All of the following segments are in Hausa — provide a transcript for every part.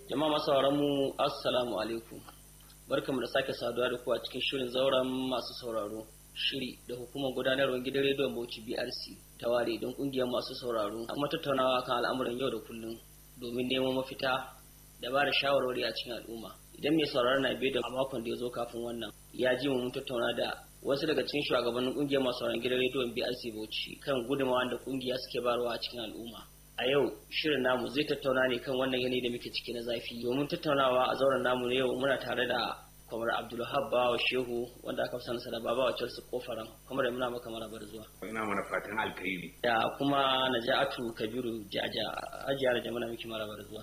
Jama'a masu sauraron mu assalamu alaikum. Barkamu da sake saduwa da ku a cikin shirin zauren masu sauraro. Shiri da hukumar gudanarwar gidan rediyon Bauchi BRC ta ware don kungiyar masu sauraro kuma tattaunawa kan al'amuran yau da kullum domin neman mafita da ba da shawarwari a cikin al'umma. Idan mai sauraron na biyu da a makon da ya zo kafin wannan ya ji mu mun tattauna da wasu daga cikin shugabannin kungiyar masu sauraron gidan rediyon BRC Bauchi kan gudunmawa da kungiya suke bayarwa a cikin al'umma. a yau shirin namu zai tattauna ne kan wannan yanayi da muke ciki na zafi domin tattaunawa a zauren namu na yau muna tare da kwamar abdulhab bawa shehu wanda aka fi sanarsa da babawa chelsea kofaran kuma da muna maka marabar zuwa ina mana fatan alkhairi da kuma naja'atu kabiru jaja hajiya da jamana miki marabar zuwa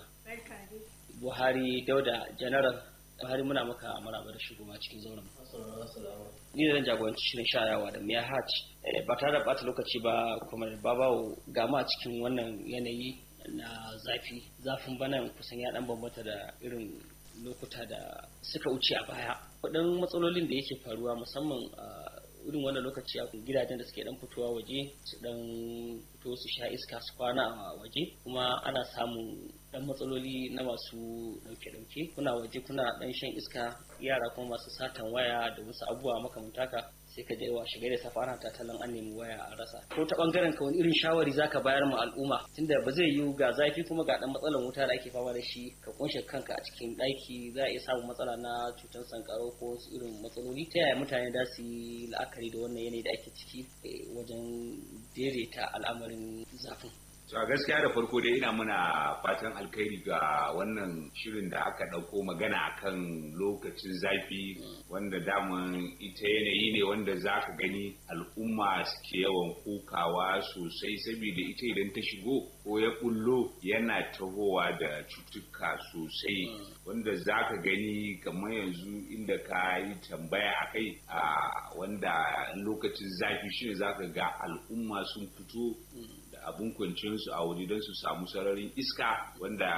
buhari dauda janaral buhari muna maka marabar shigowa cikin zauren ni da zan jagoranci shirin shayawa da miya hat ba tare da bata lokaci ba kuma babawo gama cikin wannan yanayi na zafi zafin bana kusan ya dan bambanta da irin lokuta da suka wuce a baya kudin matsalolin da yake faruwa musamman a irin wannan lokaci a gidajen da suke dan fitowa waje su dan fito su sha iska su kwana a waje kuma ana samun dan matsaloli na masu dauke-dauke kuna waje kuna dan shan iska yara kuma masu satan waya da wasu abubuwa makamantaka sai ka je wa shiga da safa ana tattalin an nemi waya a rasa ko ta bangaren ka wani irin shawari zaka bayar ma al'umma tunda ba zai yiwu ga zafi kuma ga dan matsalan wuta da ake fama da shi ka kunshe kanka a cikin daki za a iya samun matsala na cutar sankaro ko wasu irin matsaloli ta yaya mutane za su yi la'akari da wannan yanayi da ake ciki wajen daidaita al'amarin zafin a gaskiya da farko dai ina muna fatan alkhairi ga wannan shirin da aka ɗauko magana akan lokacin zafi wanda daman ita yanayi ne wanda za ka gani al'umma suke yawan kukawa sosai saboda ita idan ta shigo ko ya bullo yana tahowa da cutuka sosai wanda za ka gani kamar yanzu inda ka yi tambaya a kai a wanda lokacin zafi shine za ka ga al'umma sun fito abin kwanciyarsu a waje don su samu sararin iska wanda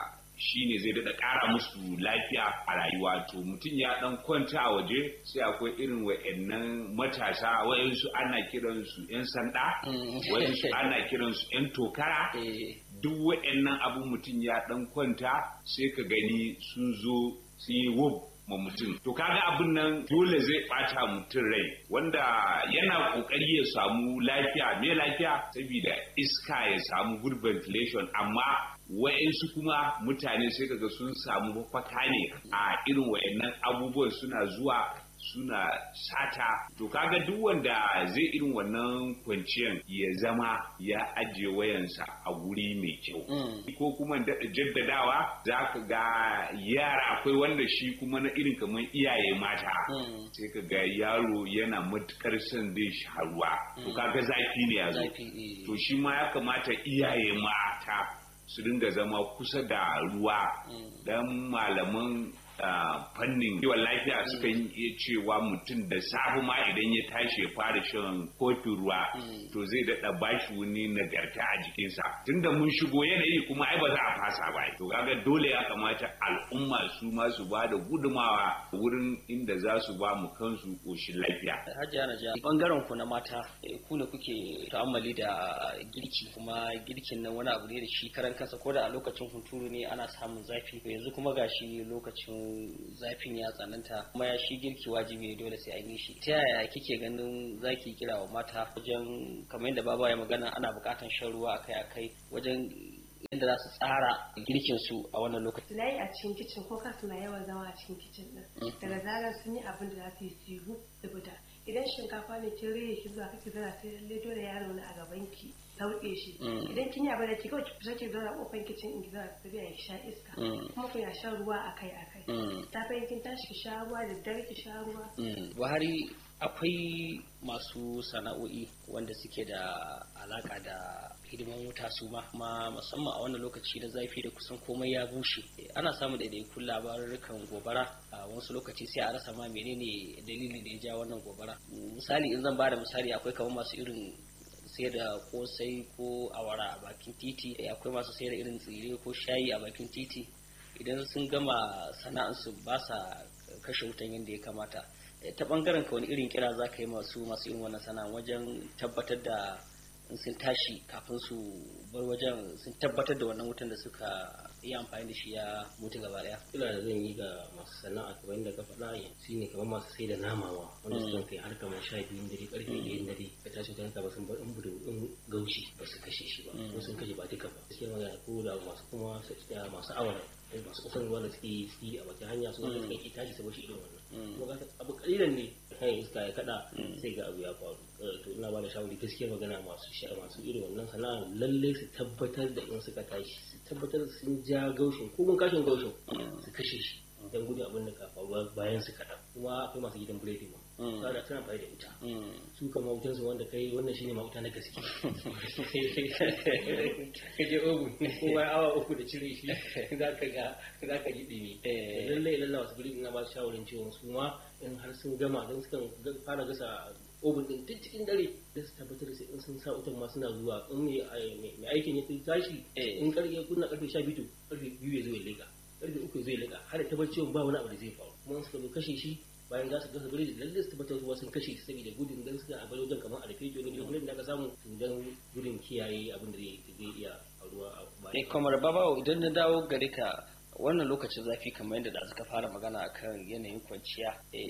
shi ne zai daɗa ƙara musu lafiya a rayuwa to mutum ya ɗan kwanta a waje sai akwai irin wa'annan matasa wa'yansu ana kiransu 'yan sanda wa'yansu ana kiransu 'yan tokara duk wa'annan abin mutum ya ɗan kwanta sai ka gani sun zo sun yi wub ma mutum to kaga abin nan dole zai bata mutum rai wanda yana kokari ya samu lafiya me lafiya saboda iska ya samu good ventilation amma wa'yansu kuma mutane sai kaga sun samu mafaka ne a irin wa'annan abubuwan suna zuwa suna sata to kaga duk wanda zai irin wannan kwanciyan ya zama ya ajiye wayansa a guri mai kyau ko kuma jaddadawa za ka ga yara akwai wanda shi kuma na irin kamar iyaye mata sai ka ga yaro yana matukar son zai sha ruwa to kaga zafi ne ya zo to shi ma ya kamata iyaye mata su dinga zama kusa da ruwa dan malaman fannin kiwon lafiya suka iya cewa mutum da safe ma idan ya tashi ya fara shan kofin ruwa to zai daɗa bashi wani nagarta a jikinsa tunda mun shigo yanayi kuma ai ba za a fasa ba to kaga dole ya kamata al'umma su ma su ba da gudumawa wurin inda za su ba mu kansu koshin lafiya hajiya na bangaren ku na mata ku ne kuke ta'ammali da girki kuma girkin nan wani abu ne da shi karan kansa ko da a lokacin hunturu ne ana samun zafi yanzu kuma gashi lokacin zafin ya tsananta kuma ya shi girki wajibi ne dole sai an yi shi ta yaya kike ganin zaki kira wa mata wajen kamar yadda baba ya magana ana bukatan shan ruwa akai akai wajen yadda za su tsara girkin su a wannan lokaci. Suna yi a cikin kicin ko kasu na yawan zama a cikin kicin din. Daga zarar sun yi abin da za su yi su yi saboda idan shinkafa ne kin rage ki zuwa kake zana sai lalle dole yaro na a gaban ki sauke shi. Idan kin yi abin da ki kawai ki fita ki zauna kofar kicin in ki zauna ki tafiya ki sha iska. Kuma kuna shan ruwa akai akai. Safe kin tashi ki sha ruwa da dare ki sha ruwa. Buhari akwai masu sana'o'i wanda suke da alaka da hidiman wuta su ma kuma musamman a wannan lokaci na zafi da kusan komai ya bushe ana samun daidaikun labarukan gobara a wasu lokaci sai a rasa ma menene dalili da ya ja wannan gobara misali in zan bada misali akwai kamar masu irin sai da kosai ko awara a bakin titi akwai masu sai da irin tsire ko shayi a bakin titi idan sun gama sana'ansu ba sa kashe wutan yadda ya kamata ta bangaren ka wani irin kira za ka yi masu masu irin wannan sana'a wajen tabbatar da sun tashi kafin su bar wajen sun tabbatar da wannan wutan da suka iya amfani da shi ya mutu gaba daya kila da zan yi ga masu sana'a kamar yadda ka faɗa shi ne kamar masu sai da nama ma wanda su kai har kamar sha biyun dare karfe ɗayan dare ka tashi ta ba sun bar in budu in gaushi ba su kashe shi ba ko sun kashe ba duka ba gaskiya magana ko da masu kuma masu awara masu kusan ruwa da suke yi a bakin hanya su wanda suka ki tashi su bashi irin wannan kuma ga abu kalilan ne kan iska ya kada sai ga abu ya faru to ina ba da shawari gaskiya magana masu sha masu irin wannan sana'a lalle su tabbatar da in suka tashi su tabbatar sun ja gaushin ko mun kashin gaushin su kashe shi dan gudun abin da ka faruwa bayan su kaɗan kuma akwai masu gidan biredi ma sada tana bai da wuta su kama wutan su wanda kai wannan shine ma wuta na gaske ka je ogun kowa awa uku da cire shi za ka ga za ka ji dimi lallai lallai wasu biredi na ba su shawarin cewa su ma in har sun gama don sukan fara gasa obin din duk cikin dare da su tabbatar da in sun sa wutan ma suna zuwa in mai aikin ya tashi in karfe kunna karfe sha biyu karfe biyu ya zo ya leka karfe uku zai lika har da tabbatar ba wani abu da zai faru kuma suka zo kashe shi bayan za su gasa bari da lalle su tabbatar ruwa sun kashe shi saboda gudun dan suka a wajen kamar a rufe joni da da aka samu dan gudun kiyaye abin da zai iya faruwa a bayan. Eh kamar babawo idan na dawo gare ka wannan lokacin zafi kamar yadda da suka fara magana akan yanayin kwanciya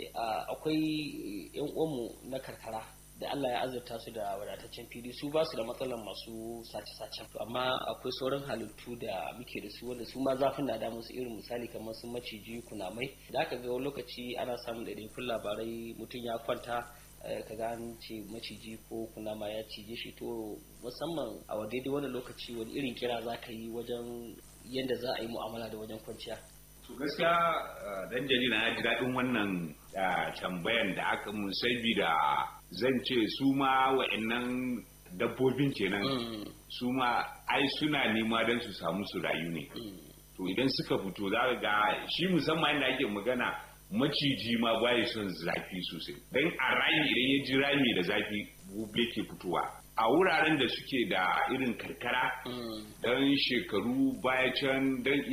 akwai yan uwanmu na karkara da Allah ya azurta su da wadataccen fili su ba su da matsalar masu sace-sacen amma akwai sauran halittu da muke da su wanda su ma zafin na damu su irin misali kamar su maciji kunamai da aka ga wani lokaci ana samun ɗaiɗaikun labarai mutum ya kwanta ka ga an ce maciji ko kunama ya cije shi to musamman a daidai wani lokaci wani irin kira za ka yi wajen yadda za a yi mu'amala da wajen kwanciya to gaskiya dan jarida na ji daɗin wannan tambayan da aka mun da zan ce su ma wa'annan dabbobin kenan su ma ai suna nema don su samu su rayu ne to idan suka fito za ga shi musamman yadda ake magana maciji ma baya son zafi sosai don a rami idan ya ji rami da zafi gobe ke fitowa a wuraren da suke da irin karkara don shekaru baya can don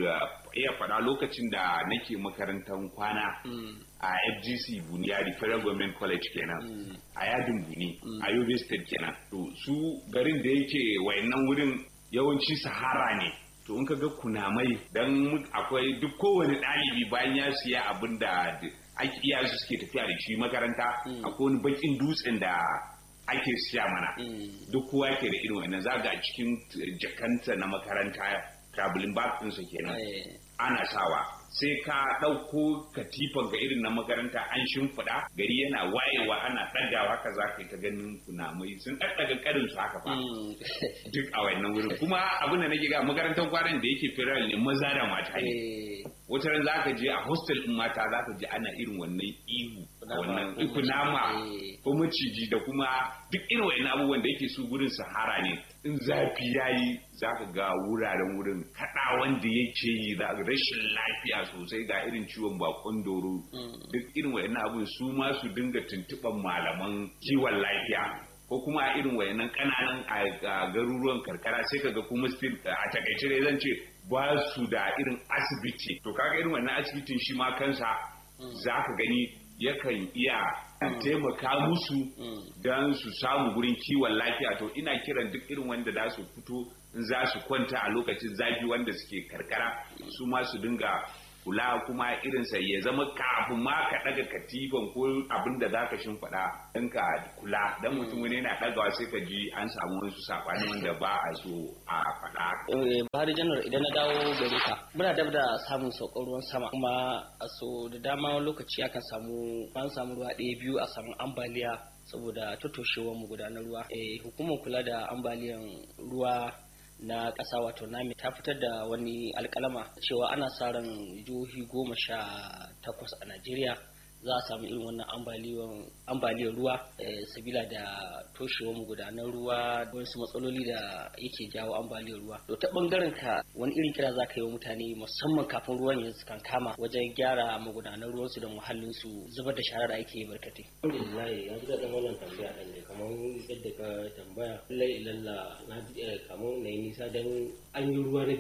iya faɗa lokacin da nake makarantar kwana a fgc buniyari federal government college kenan a yadin buni a yobe state kenan to su garin da yake wayannan wurin yawanci sahara ne to in ka ga kunamai dan akwai duk kowane ɗalibi bayan ya siya abin da ake iya su suke tafiya da shi makaranta akwai wani bakin dutsen da ake siya mana duk kowa ke da irin wannan zaga a cikin jakanta na makaranta traveling bag ɗinsa kenan ana sawa sai ka ɗauko katifan ga irin na makaranta an shimfiɗa gari yana wayewa ana ɗagawa ka za ka yi ta ganin kunamai sun ɗaɗɗaga ƙarin su haka fa duk a wannan wurin kuma abin da nake ga makarantar kwanan da yake firar ne maza da mata ne wata ran za ka je a hostel ɗin mata za ka je ana irin wannan ihu wannan kunama ko maciji da kuma duk irin wa'in abubuwan da yake su gurin sahara ne in zafi yayi za ka ga wuraren wurin kaɗa wanda yake yi za rashin lafiya sosai ga irin ciwon bakon doro duk irin wa'in abubuwan su ma su dinga tuntuɓan malaman kiwon lafiya ko kuma a irin wayannan kananan a garuruwan karkara sai kaga kuma still a takaice dai zan ce ba su da irin asibiti to kaga irin wannan asibitin shi ma kansa za ka gani yakan iya taimaka musu don su samu gurin kiwon lafiya to ina kiran duk irin wanda za su fito za su kwanta a lokacin zafi wanda suke karkara su ma su dinga kula kuma irinsa ya zama kafin ma ka daga katifan ko abin da zaka shimfiɗa don ka kula dan mutum wani yana ɗagawa sai ka ji an samu wasu saɓani wanda ba a so a faɗa. Buhari janar idan na dawo gare ka muna dab da samun saukar ruwan sama kuma a so da dama lokaci akan samu an samu ruwa ɗaya biyu a samu ambaliya saboda totoshewar mu gudanar ruwa. Hukumar kula da ambaliyan ruwa na ƙasa wato nami ta fitar da wani alkalama cewa ana sa ran jihohi goma sha takwas a najeriya za a samu irin wannan ambaliyar ruwa sabila da toshewar magudanar ruwa wasu matsaloli da yake jawo ambaliyar ruwa to ta bangaren ka wani irin kira za ka yi wa mutane musamman kafin ruwan yanzu kan kama wajen gyara magudanar ruwansu da muhallinsu zubar da shara da ake yi barkatai. alhamdulillah ya ji daɗin wannan tambaya ɗan ne kamar yadda ka tambaya lallai ilalla na ji kamar na yi nisa don an yi ruwa na biyu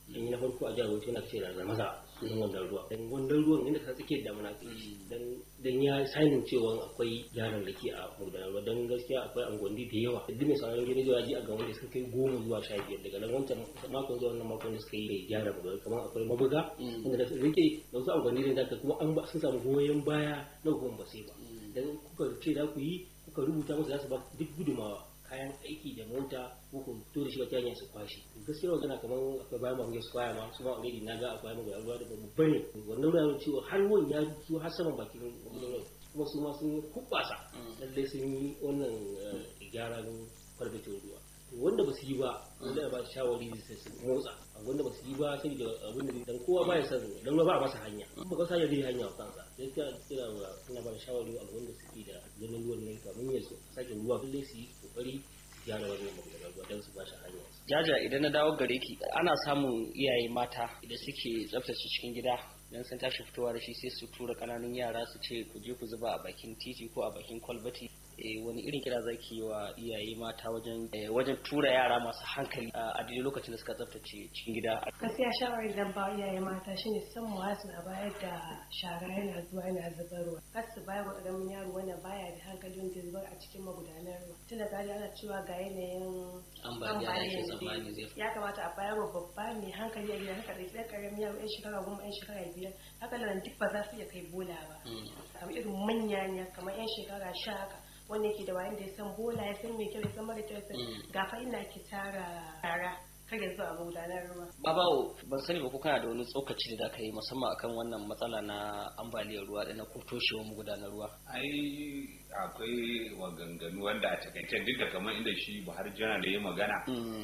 an yi na farko a jihar Bauchi yana ce da maza sunan wannan ruwa dan wannan ruwan inda ka tsakiyar damuna kai dan dan ya sanin cewa akwai yaran da ke a magudanar ruwa dan gaskiya akwai angwandi da yawa duk mai sauran gidan jiwa ji a ga wanda suka kai goma zuwa sha biyar daga nan wancan makon zuwa wannan makon da suka yi da gyara magudanar kamar akwai mabuga wanda da rike da wasu angwandi da ka kuma an ba sun samu goyon baya na hukumar ba sai ba dan kuka ce za ku yi kuka rubuta musu za su ba duk gudumawa kayan aiki da mota ko ku fito da shi wata hanya su kwashe gaskiya magana kamar akwai bayan mamu su kwaya ma su ma already na ga akwai mamu ruwa da babu bane wannan ruwa cewa har wani ya zo har saman bakin ruwa kuma su ma sun kubbasa lalle sun yi wannan gyaran kwalbatin ruwa wanda ba su yi ba wanda ba su shawari da su motsa wanda ba su yi ba sai da abin da dan kowa ba ya san dan ba a masa hanya in ba ka sa ya zai hanya wa kansa sai ka kira wa ina ba shawari a wanda suke da ganin ruwan ne kamun ya sake ruwa lalle su yi kokari su gyara wannan magudanar ruwa don su ba shi hanya jaja idan na dawo gare ki ana samun iyaye mata da suke tsaftace cikin gida dan sun tashi fitowa da shi sai su tura kananun yara su ce ku je ku zuba a bakin titi ko a bakin kwalbati wani irin kira zaki yi wa iyaye mata wajen wajen tura yara masu hankali a daidai lokacin da suka tsaftace cikin gida gaskiya shawarar da ba iyaye mata shine san mu wasu na bayar da shara yana zuwa yana zubarwa kar su bayar wa ƙaramin yaro wanda baya da hankali wanda zubar a cikin magudanar ruwa tun da gari ana cewa ga yanayin ambaliya ya kamata a bayar wa babba mai hankali a gida haka da ɗan ƙaramin yaro ɗan shekara goma ɗan shekara biyar haka da duk ba za su iya kai bola ba kamar irin manya ne kamar yan shekara sha haka wanda yake da wayan da ya san bola ya san mai kyau ya san mara kyau ya san gafa ina ke tara tara kar ya zuwa magudanar ruwa. Babawo ban sani ba ko kana da wani tsokaci da aka yi musamman akan wannan matsala na ambaliyar ruwa da na ko toshewar magudanar ruwa. ai akwai maganganu wanda a takaice duk da kamar inda shi Buhari jana da ya magana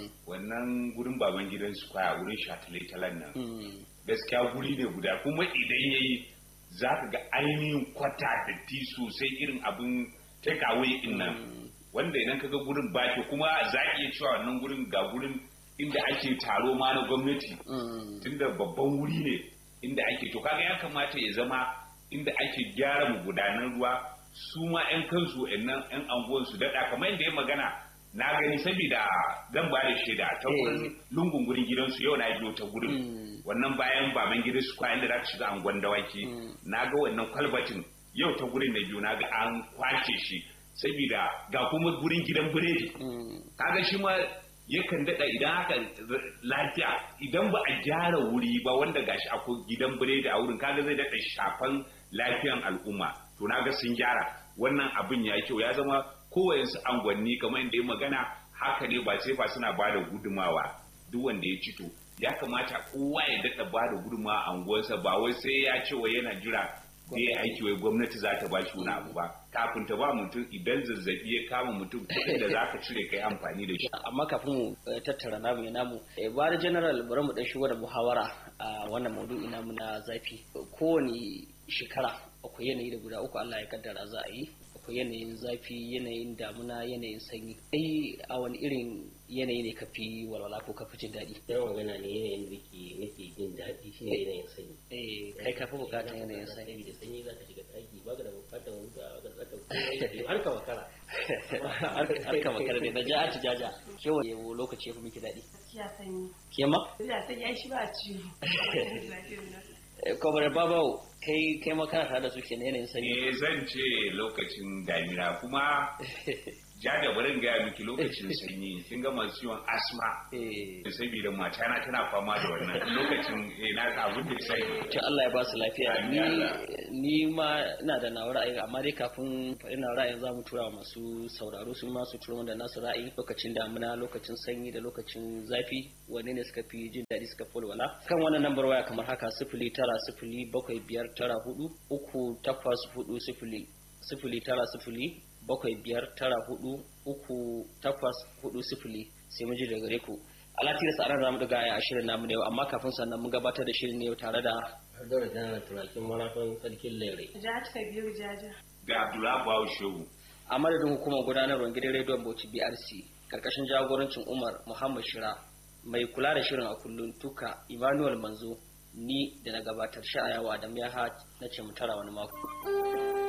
wannan gurin baban gidan su kwaya wurin shataletalen nan gaskiya guri ne guda kuma idan yayi za ka ga ainihin kwata da ti sosai irin abin take away din nan wanda idan ka ga gurin baki kuma za a iya cewa wannan gurin ga gurin inda ake taro ma na gwamnati tunda babban wuri ne inda ake to kaga ya kamata ya zama inda ake gyara magudanan ruwa su ma 'yan kansu nan 'yan anguwan su daɗa kamar yadda ya magana na gani saboda zan ba da shaida ta wurin lungun gurin gidansu yau na biyo ta gurin wannan bayan baban gidan su kwayan da za ka shiga angon dawaki na ga wannan kwalbatin yau ta gurin na biyu na ga an kwace shi saboda ga kuma gurin gidan biredi kaga shi ma yakan daɗa idan haka lafiya idan ba a gyara wuri ba wanda gashi akwai gidan biredi a wurin kaga zai daɗa shafan lafiyan al'umma to na ga sun gyara wannan abin ya kyau ya zama kowayensu angwanni kamar inda ya magana haka ne ba sai fa suna ba da gudumawa duk wanda ya cito ya kamata kowa ya daɗa ba da gudumawa a anguwarsa ba wai sai ya ce wai yana jira da ya aiki wai gwamnati za ta bashi wani abu ba kafin ta ba mutum idan zazzabi ya kama mutum kuɗin da za ka cire kai amfani da shi. amma kafin mu tattara namu ya namu bari general bari mu dan shigo da muhawara a wannan maudu'i namu na zafi kowane shekara akwai yanayi da guda uku Allah ya kaddara za a yi akwai yanayin zafi yanayin damuna yanayin sanyi ai a wani irin yanayi ne kafi walwala ko kafi jin daɗi yawan magana ne yanayin da ke nake jin daɗi shi ne yanayin sanyi eh kai kafi bukatar yanayin sanyi da sanyi za ka shiga ɗaki ba ka da bukatar wuta ba ka da bukatar har ka makara har ka makara ne na ja'a jaja kewa yawo lokaci ya fi miki daɗi gaskiya sanyi ke ma ina sanyi ai shi ba ciwo kwamar babawo kai kai makana tare da su ke yanayin sanyi eh zan ce lokacin damina kuma ja da barin gaya miki lokacin sanyi kin ga masu ciwon asma eh saboda mata na tana fama da wannan lokacin eh na ka abin da sai to Allah ya ba su lafiya Amin, ni Allah. ni ma ina da nawa ra'ayi amma dai kafin ina ra'ayin za mu tura wa masu sauraro su ma su tura wanda nasu ra'ayi lokacin damuna lokacin sanyi da lokacin zafi wanne ne suka fi jin daɗi suka fi walwala kan wannan lambar waya kamar haka sifili tara sifili bakwai biyar tara hudu uku takwas hudu sifili sifili tara sifili bakwai biyar tara hudu uku takwas hudu sifili sai mu ji daga gare ku Allah tilasta aran zamu daga a shirin namu da yau amma kafin sannan mun gabatar da shirin ne yau tare da har da janar turakin marafan sarkin lere ja ta biyu jaja ga Abdullahi Bawo Shehu a madadin hukumar gudanarwar gidan rediyon Bauchi BRC karkashin jagorancin Umar Muhammad Shira mai kula da shirin a kullun tuka Emmanuel Manzo ni da na gabatar sha'ayawa da miyaha na ce mu tara wani mako.